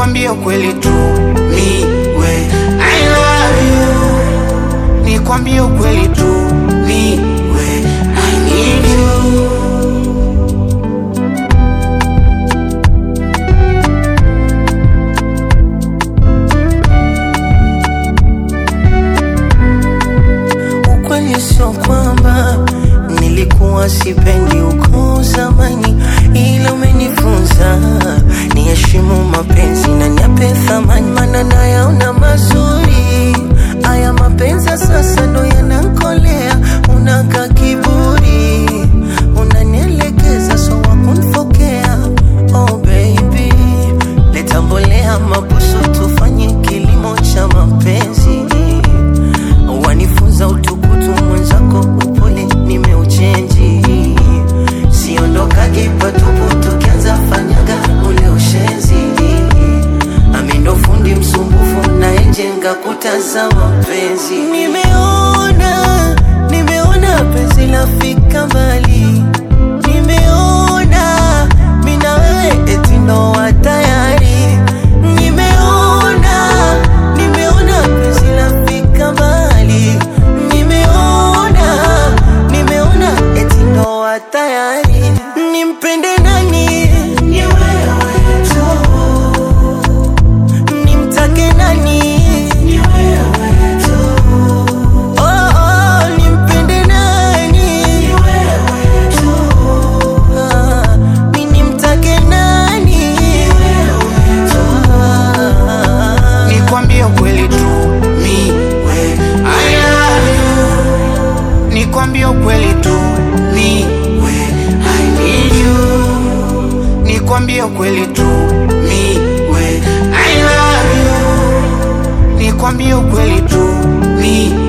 nikwambie ukweli tu mi we I love you nikwambie ukweli tu mi we I need you Ukweli sio kwamba nilikuwa sipendi uko zamani, ila umenifunza niheshimu mapenzi na niape thamani, maana nayaona mazuri haya mapenzi ya sasa ndo yanankolea. Unaka kiburi, unanielekeza so wakunfokea. Oh baby, leta mbolea mabusu, tufanye kilimo cha mapenzi wanifunza utukutu mwenzako upole nimeuchenji siondokagi patupu tukianza fanyaga ule ushenzi amindo fundi msumbufu naejenga kuta za mapenzi nimeona nimeona penzi lafika mbali nimeona mina wewe eti ndoa tayari nimeona nimeona penzi lafika mbali nimeona nimeona eti ndoa tayari nimpende nani ni wewe tu nimtake nani ni wewe tu oh, oh, nimpende nani ni wewe tu ah, mi nimtake nani ni wewe tu ah, nikwambie ukweli tu mi we I love you nikwambie ukweli tu mi we I need you nikwambie ukweli tu mi we I love you nikwambie ukweli tu mi